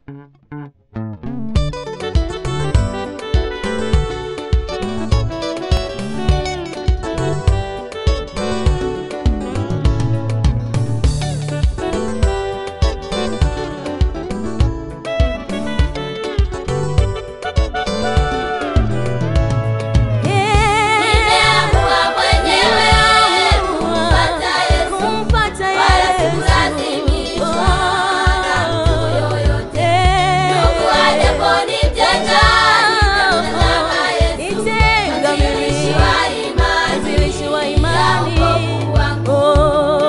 Nimeamua mwenyewe kumpata Yesu, kumpata wala Yesu. sikulazimishwa na mtu yoyote. Ndugu Eh. ajaponitenga, nitamtazama Yesu, Nitenga mimi. mwanzilishi wa imani, Mwanzilishi wa imani. ya wokovu wangu. Oh.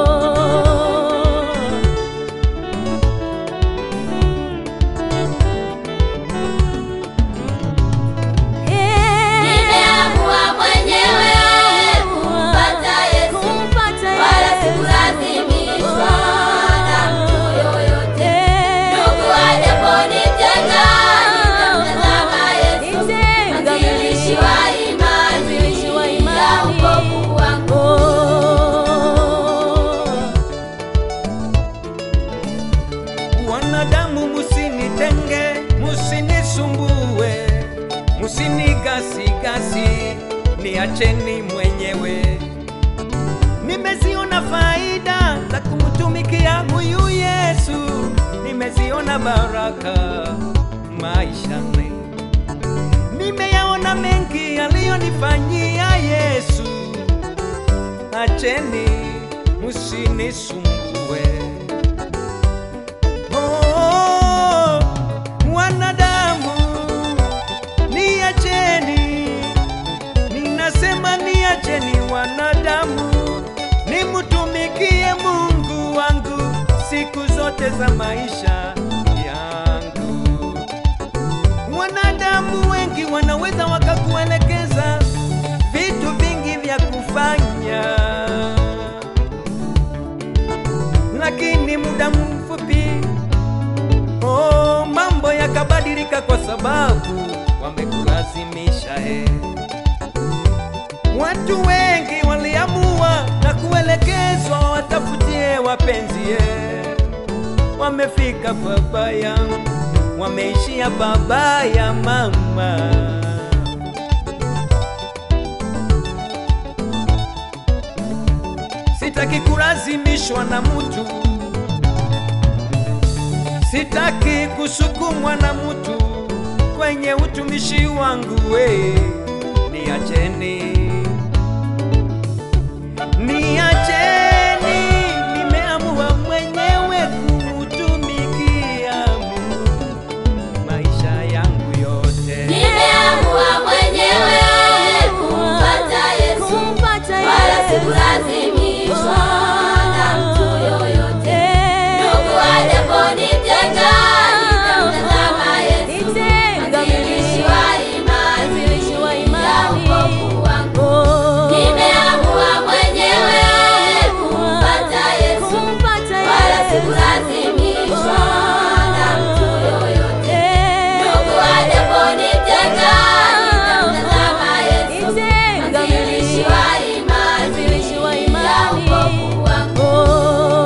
Eh. Nimeamua mwenyewe kumpata Yesu, Kumpata wala Yesu. sikulazimishwa na mtu yoyote. Eh. Ndugu ajaponitenga, nitamtazama Yesu, Nitenga mimi. mwanzilishi wa imani, Mwanzilishi wa ya imani. wokovu wangu. Wanadamu musinitenge, musinisumbue, musinigasigasi, niacheni mwenyewe. Nimeziona faida za kumtumikia huyu Yesu, nimeziona baraka maishani, nimeyaona mengi aliyonifanyia Yesu. Acheni musinisumbue. Oh, wanadamu niacheni, ninasema niacheni wanadamu, nimtumikie Mungu wangu siku zote za maisha yangu. Wanadamu wengi wanaweza wakakuelekeza vitu vingi vya kufanya lakini muda mfupi oh, mambo yakabadilika kwa sababu wamekulazimisha eh. Watu wengi waliamua na kuelekezwa watafutie wapenzi eh. Wamefika pabaya, wameishia pabaya mama. Sitaki kulazimishwa na mtu, sitaki kusukumwa na mtu kwenye utumishi wangu we, niacheni, niacheni, nimeamua mwenyewe kumutumikia Mungu maisha yangu yote. Nimeamua mwenyewe kumpata Yesu, Kumpata wala Yesu. sikulazimishwa na mtu yoyote. Eh. Ndugu ajaponitenga, nitamtazama Yesu, Nitenga mwanzilishi mimi. wa imani, Mwanzilishi wa ya imani. wokovu wangu. Oh. Nimeamua mwenyewe kumpata Yesu, Kumpata wala Yesu. sikulazimishwa na mtu yoyote. Eh. Ndugu ajaponitenga, nitamtazama Yesu, Nitenga mwanzilishi mimi. wa imani, Mwanzilishi wa ya imani. wokovu wangu. Oh.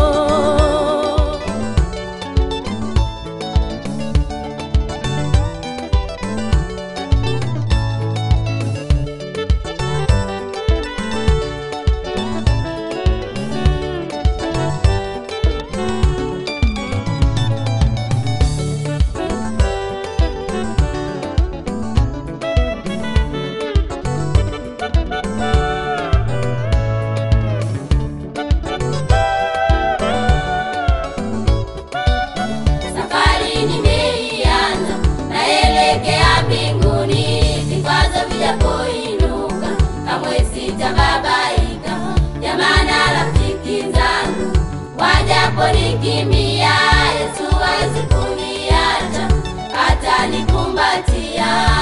Safari nimeianza, naelekea mbinguni. Vikwazo vijapoinuka, kamwe sitababaika. Jamaa na rafiki zangu wajaponikimbia, Yesu hawezi kuniacha, atanikumbatia.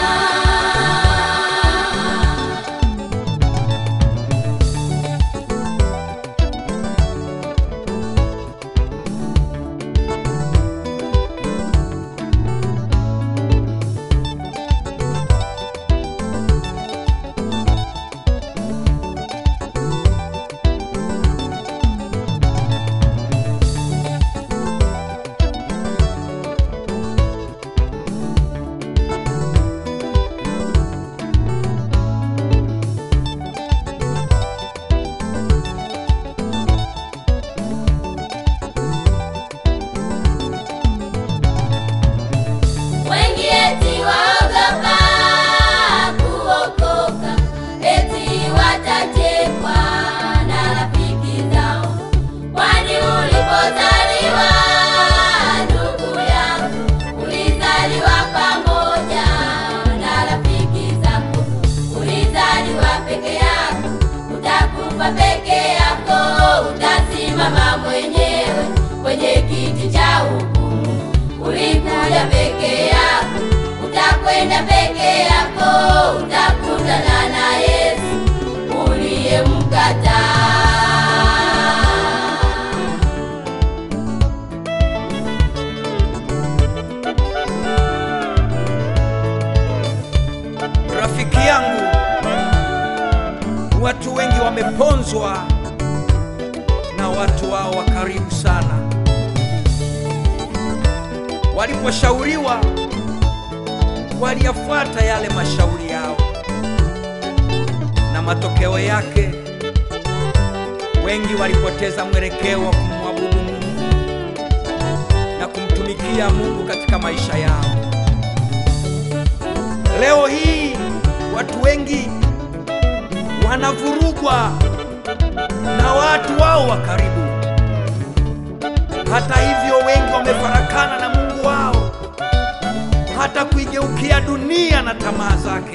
peke yako, utakwenda peke yako, utakutana na Yesu uliyemkataa. Rafiki yangu, watu wengi wameponzwa na watu wao wa karibu sana. Waliposhauriwa waliyafuata yale mashauri yao, na matokeo yake wengi walipoteza mwelekeo wa kumwabudu Mungu na kumtumikia Mungu katika maisha yao. Leo hii watu wengi wanavurugwa na watu wao wa karibu. Hata hivyo, wengi wamefarakana na Mungu wao, hata kuigeukia dunia na tamaa zake.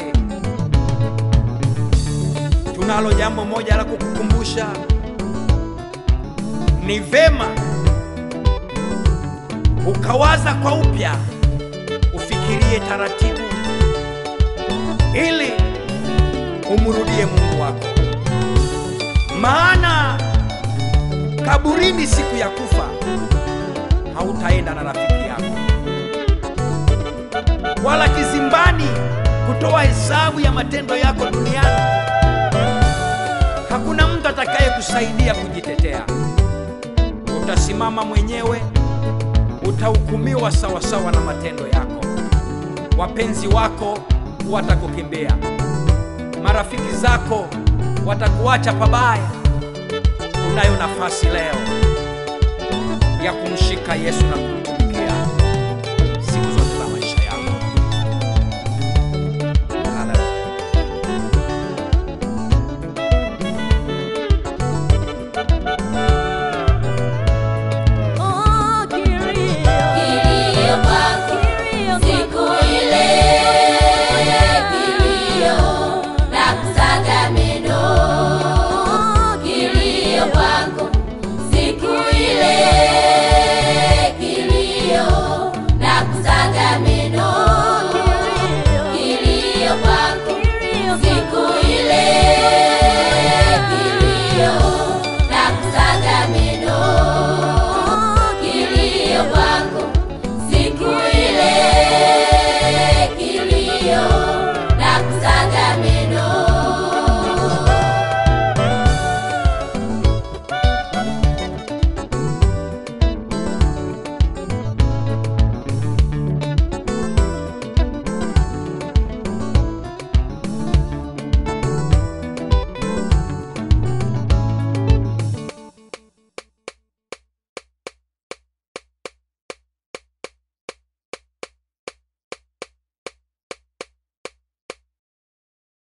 Tunalo jambo moja la kukukumbusha, ni vema ukawaza kwa upya, ufikirie taratibu ili umrudie Mungu wako, maana kaburini siku ya kufa hautaenda na rafiki yako, wala kizimbani kutoa hesabu ya matendo yako duniani. Hakuna mtu atakayekusaidia kujitetea. Utasimama mwenyewe, utahukumiwa sawasawa na matendo yako. Wapenzi wako watakukimbia, marafiki zako watakuacha pabaya. Unayo nafasi leo ya kumshika Yesu na kumtumikia.